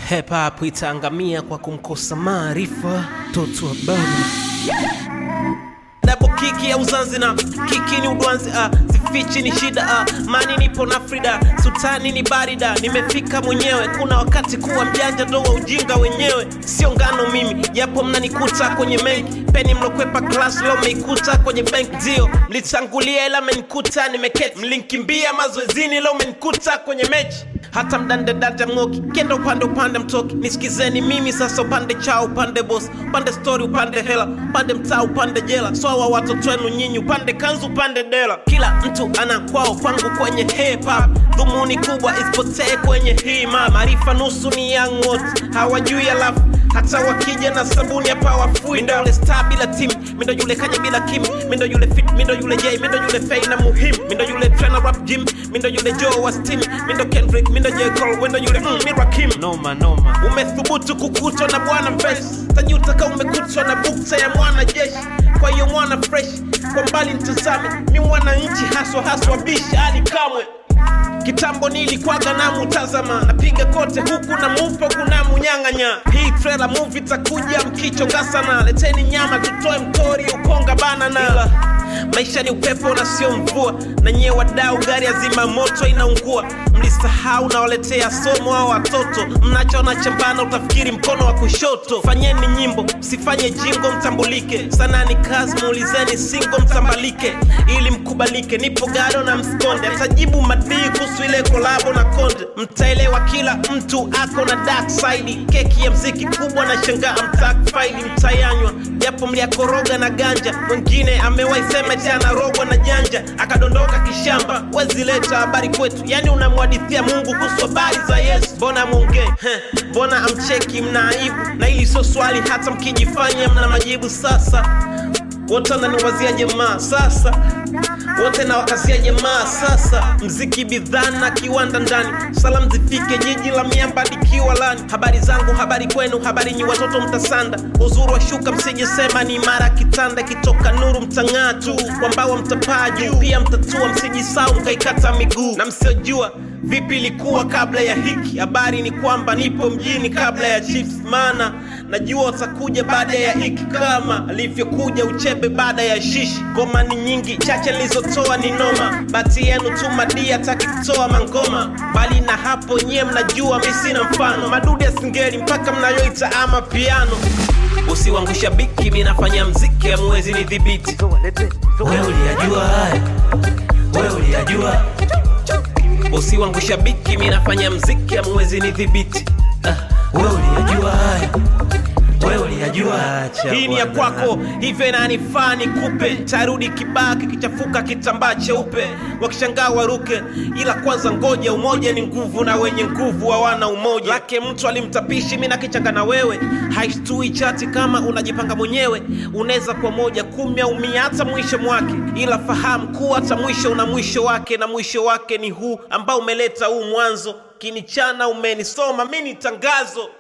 Hip hop itaangamia kwa kumkosa maarifa. Toto wa bana Double kiki ya uzanzi na kiki ni udwanzi ah, zifichi ni shida ah, mani nipo na Frida sultani ni barida, nimefika mwenyewe. Kuna wakati kuwa mjanja ndo wa ujinga wenyewe, sio ngano mimi, japo mnanikuta kwenye mengi peni mlokwepa class leo meikuta kwenye bank dio mlitangulia ila menikuta nimeketi, mlinkimbia mazoezini leo menikuta kwenye mechi hata mdande dada mng'oki kenda upande upande mtoki nisikizeni mimi sasa upande chao upande boss upande story upande hela upande mtaa upande jela swawa watoto wenu nyinyi upande kanzu upande dela kila mtu ana kwao kwangu kwenye hip hop dhumuni kubwa isipotee kwenye hii ma maarifa nusu ni young wote hawajui alafu hata wakija na sabuni hapa wafui ndo yule star bila team mindo yule kanya bila kim mindo yule fit mindo yule j mindo yule fei na muhim mindo yule trainer rap gym mindo yule joe wa steam mindo kendrick mindo j cole wendo yule mm, mirakim noma noma umethubutu kukutwa na bwana fresh tajuta kama umekutwa na bukta ya mwana jeshi kwa hiyo mwana fresh kwa mbali mtazame mi mwana nchi haswa haswa bishi ali kamwe kitambo nilikwaga na mutazama napiga kote huku na mupo kuna munyang'anya hii trailer movie takuja mkichonga sana leteni nyama tutoe mtori ukonga banana maisha ni upepo na sio mvua na nyie wadau gari azima moto inaungua mlisahau nawaletea somo au watoto mnachoona chambana utafikiri mkono wa kushoto fanyeni nyimbo msifanye jingo mtambulike sana ni kazi muulizeni singo mtambalike ili mkubalike nipo gado na mskonde atajibu madii kuhusu ile kolabo na konde mtaelewa kila mtu ako na dark side keki ya mziki kubwa na shangaa mtak faili mtayanywa japo mliakoroga na ganja mwingine amewahi sema eti anarogwa na janja akadondoka kishamba wezileta habari kwetu yani unamwadithia mungu kuhusu habari za yesu mbona mwongee Heh, mbona amcheki mna aibu na hili sio swali hata mkijifanya mna majibu sasa wote wananiwazia jamaa sasa wote na wakasia jamaa sasa mziki bidhaa na kiwanda ndani salam zifike jiji la miamba likiwa lani habari zangu habari kwenu habari nyi watoto mtasanda uzuru wa shuka msijisema ni mara kitanda kitoka nuru mtang'aa tu kwambawa mtapaa juu pia mtatua msijisau mkaikata miguu na msiojua vipi ilikuwa kabla ya hiki habari ni kwamba nipo mjini kabla ya chips maana najua watakuja baada ya hiki kama alivyokuja uchebe baada ya shishi ngoma ni nyingi chache nilizotoa ni noma bati yenu tu madii hataki kutoa mangoma bali na hapo nyie mnajua mi sina mfano madude ya singeli mpaka mnayoita ama piano usiwangusha biki mi nafanya mziki amwezi ni dhibiti wewe uliyajua haya wewe uliyajua usiwangusha biki mi nafanya mziki amwezi ni dhibiti ah, wewe uliyajua haya wewe uliyajua acha hii ni ya bwana. kwako hivyo inanifaa nikupe tarudi kibaa kikichafuka kitambaa cheupe wakishangaa waruke ila kwanza ngoja umoja ni nguvu na wenye nguvu hawana umoja lake mtu alimtapishi mi nakichanga na wewe haishtui chati kama unajipanga mwenyewe unaweza kwa moja kumi au mia hata mwisho mwake ila fahamu kuwa hata mwisho una mwisho wake na mwisho wake ni huu ambao umeleta huu mwanzo kinichana umenisoma mi ni tangazo